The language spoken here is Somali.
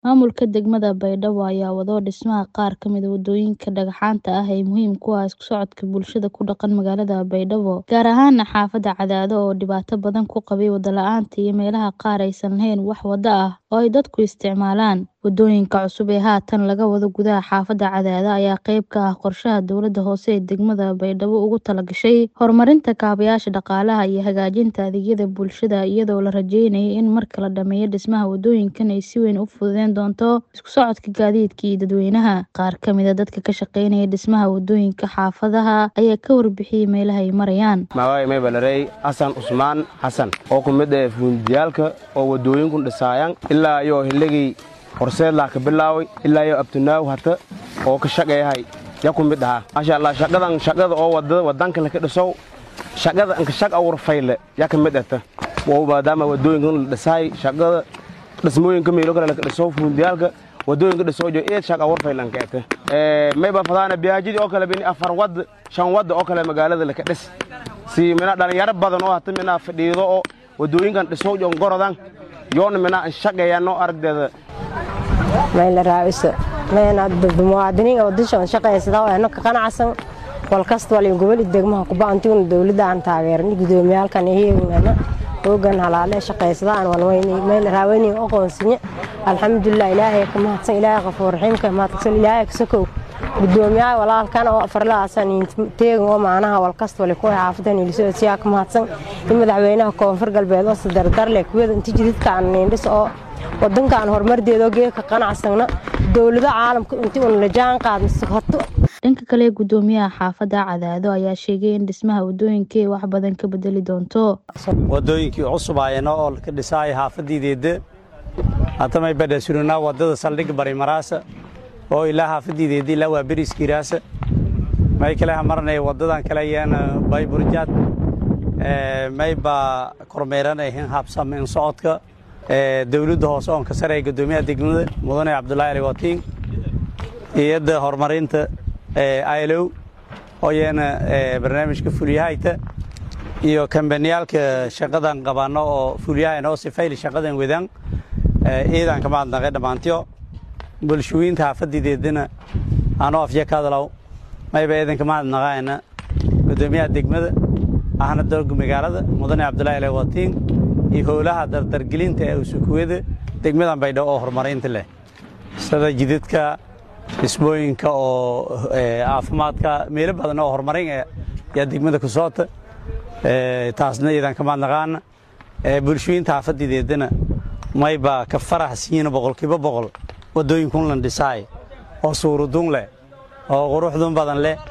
Maamulka degmada Baydhabo ayaa wado dhismaha qaar ka mid ah wadooyinka dhagxaanta ah ee muhiimka u ah isku socodka bulshada ku dhaqan magaalada Baydhabo, gaar ahaan xaafadda Cadaado oo dhibaato badan ku qabay wado la'aanta iyo meelaha qaar aysan lahayn wax wado ah oo ay dadku isticmaalaan. Wadooyinka cusub ee haatan laga wado gudaha xaafadda Cadaado ayaa qayb ka ah qorshaha dowladda hoose ee degmada Baydhabo ugu talagashay horumarinta kaabayaasha dhaqaalaha iyo hagaajinta adeegyada bulshada iyadoo la rajeynayo in marka la dhammeeyo dhismaha wadooyinkan ay si weyn u fududeyn doonto isku socodka gaadiidka iyo dadweynaha. Qaar ka mid ah dadka ka shaqeynaya dhismaha wadooyinka xaafadaha ayaa ka warbixiyay meelaha ay marayaan. magacay maybalarey xasan cusmaan xasan oo ku mid ah fuundiyaalka oo wadooyinkun dhisaayan ilaa iyo hilligii horseedlaa ka bilaaway ilaa iyo abtunaaw hata oo ka shaqeeyahay ya ku mid ahaa maasha allah shaqadan shaqada oo wadada wadanka laka dhisow shaqada anka shaq awr fayle ya ka mid ahta waa maadaama wadooyinkan la dhisaay shaqada dhismooyinka meelo kale laka dhisow fuundiyaalka wadooyinka dhisoo jo eed shaq awr fayle anka ahta mayba fadaana biyaajidii oo kale bini afar wad shan wad oo kale magaalada laka dhis si mina dhalinyaro badan oo hata mina fadhiido oo wadooyinkan dhisow jon gorodan yoona mina an shaqeeyano aragdeeda mayla raaiso mayna muwaadiniin wadashan shaqaysada oo ka qanacsan wal kasta wal gobol degmaha ku baantiina dawladda aan taageerin gudoomiyalkan iyagana hoogan halaale shaqaysadaan wal wayni mayla raawayni aqoonsinya alxamdulillah ilaahay ka mahadsan ilaahay qafuur raxiim ka mahadsan ilaahay ka sokow gudoomiyaha walaalkan oo farlaasan teegan oo maanaha wal kasta wal ku xaafadan ilisoo siyaa ka mahadsan in madaxweynaha koonfur galbeed oo sadardar leh kuwada inta jididka aan neendhis oo wadankan horumardeeda oo geedka qanacsana dowlado caalamka intii uun la jaan qaadnay horto dhanka kale gudoomiyaha xaafadda Cadaado ayaa sheegay in dhismaha wadooyinka ay wax badan ka bedeli doonto wadooyinkii cusub ayana oo ka dhisay xaafadiideeda hatamay badhasurina wadada saldhig bari maraasa oo ilaa xaafadiideeda ilaa waa beriskiiraasa may kale marnay wadadan kale ayaan bayburjaad may baa kormeeranayn habsam in socodka dowladda hoose oon ka saraya gudoomiyaha degmada mudane cabdulaahi ali watiin iyadda horumarinta ilow oo iyana barnaamijka fulyahayta iyo kambaniyaalka shaqadan qabanno oo fulyahayna oo sifayli shaqadan wadaan ciidanka mahadnaqay dhammaantiyo bulshooyinta xaafadideedana anoo afya ka hadlaw mayba ciidanka mahadnaqayna gudoomiyaha degmada ahna dalka magaalada mudane cabdulaahi ali watiin iyo howlaha dardargelinta ee usukuwada degmadan baydhabo oo horumarinta leh sida jidadka dhismooyinka oo caafimaadka meelo badan oo horumarin yaa degmada ku soota taasna iidan ka mahadnaqaana bulshooyinta xaafadideedana mayba ka farax siiyina boqolkiiba boqol wadooyinkun lan dhisaay oo suurudun leh oo quruxdun badan leh